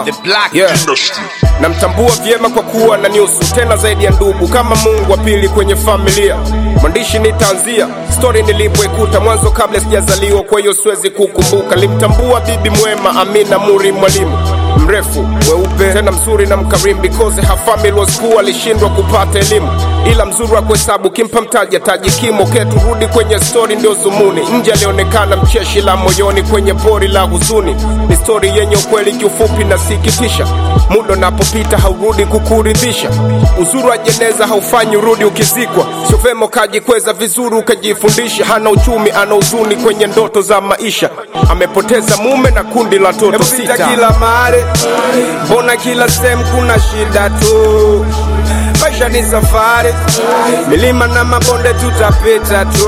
The Black Yeah. Industry. namtambua vyema kwa kuwa na nyusu tena zaidi ya ndugu kama mungu wa pili kwenye familia mwandishi nitaanzia stori nilipoikuta mwanzo kabla sijazaliwa kwa hiyo siwezi kukumbuka limtambua bibi mwema amina muri mwalimu mrefu weupe tena mzuri na mkarimu because her family was poor alishindwa kupata elimu ila mzuri wa kuhesabu kimpa mtaji ataji kimo ke turudi kwenye stori ndio zumuni nje alionekana mcheshi la moyoni kwenye pori la huzuni ni stori yenye ukweli kiufupi na sikitisha muda unapopita haurudi kukuridhisha uzuri wa jeneza haufanyi urudi ukizikwa sio vema ukajikweza vizuri ukajifundisha hana uchumi ana huzuni kwenye ndoto za maisha amepoteza mume na kundi la toto Pita sita kila mahali, mbona kila sehemu kuna shida tu? Maisha ni safari, milima na mabonde tutapita tu.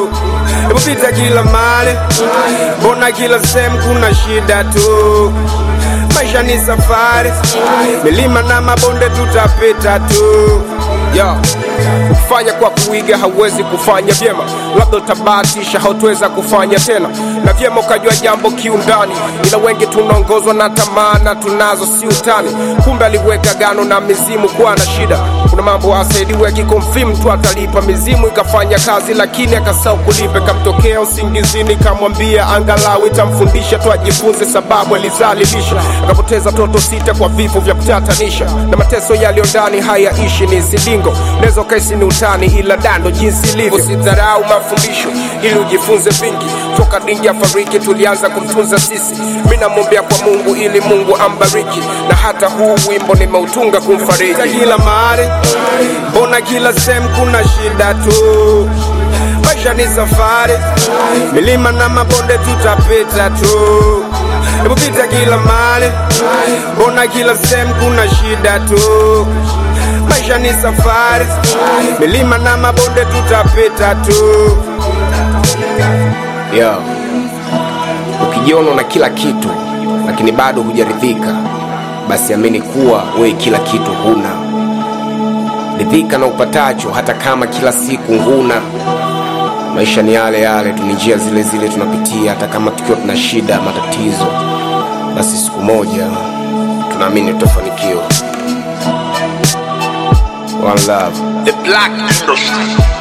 Hebu pita kila mahali, mbona kila sehemu kuna shida tu? Maisha ni safari, milima na mabonde tutapita tu. Yo, ukifanya kwa kuiga hauwezi kufanya vyema, labda utabahatisha, hautaweza kufanya tena. Na vyema ukajua jambo kiundani, ila wengi tunaongozwa na tamaa na tunazo si utani. Kumbe aliweka gano na mizimu kuwa na shida. Kuna mambo asaidiwe akikonfirm tu atalipa, mizimu ikafanya kazi, lakini akasahau kulipa. Ikamtokea usingizini, kamwambia angalau itamfundisha tu ajifunze, sababu alizalilisha. Akapoteza toto sita kwa vifo vya kutatanisha, na mateso yaliyo ndani hayaishi, ni silingo. Unaweza ukaisi ni utani, ila dando jinsi ilivyo. Usidharau mafundisho ili ujifunze vingi. Toka dingi afariki, tulianza kumtunza sisi. Mi namwombea kwa Mungu ili Mungu ambariki, na hata huu wimbo nimeutunga kumfariji. Pita kila mahali, mbona kila sehemu kuna shida tu? Maisha ni safari, milima na mabonde tutapita tu. Hebu pita kila mahali, mbona kila sehemu kuna shida tu? Maisha ni safari, milima na mabonde tutapita tu. Yo, ukijiona una kila kitu lakini bado hujaridhika, basi amini kuwa wewe kila kitu huna. Ridhika na upatacho, hata kama kila siku huna. Maisha ni yale yale tu, ni njia zile zile tunapitia, hata kama tukiwa tuna shida, matatizo, basi siku moja tunaamini tutafanikiwa. One love. The Black Industry.